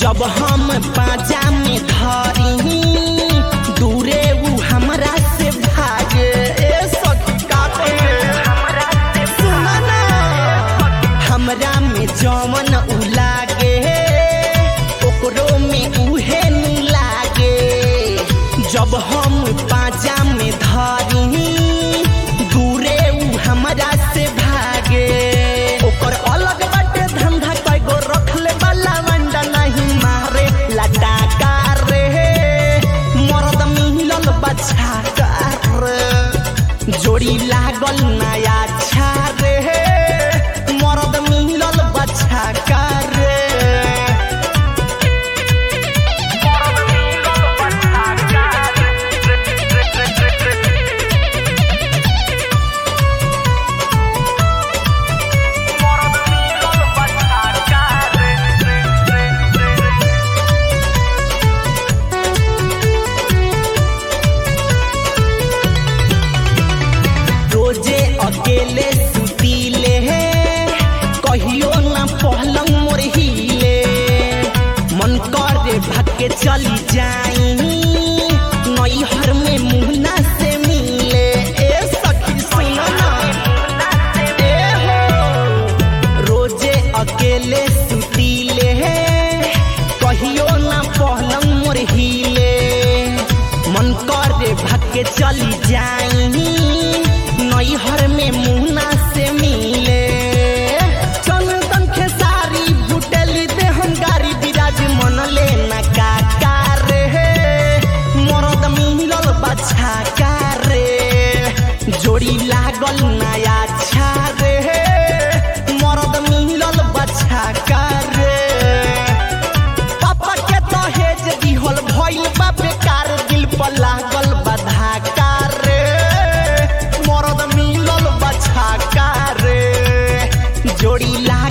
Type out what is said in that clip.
जब हम पाजा में धरी दूरे उ हमरा से भागे ए सखी का कहे सुना ना हमरा में जवन उ लागे ओकरो में उहे नु लागे जब हम पाजा में धरी दूरे उ हमरा से भागे ओकर अलग बाटे धंधा कईगो रखले वाला वंडा नहीं मारे लटाका रे मरद मिलल बच्चा रे जोड़ी लागल नया छा रे मरद मिलल बच्चा रे रोजे अकेले सुतीले कहियो ना पहलंग मोर हिले मन करे भागे चली जाई नैहर में मुहना से मिले ए सखी सुन ना ए हो रोजे अकेले सुतीले कहियो ना पहलंग मोर हिले मन करे भागे चली जाई नैहर में मुहना से मिले चंदन खेसारी भुटेली दे हम गारी बिराज मन ले ना काका रे मरद मिलल बच्चा का रे जोड़ी लागल नया छा रे मरद मिलल बच्चा का रे पापा के दहेज दिहल भइल बा बेकार दिल पर लागल बधा रे मरद मिलल बछा रे जोड़ी ला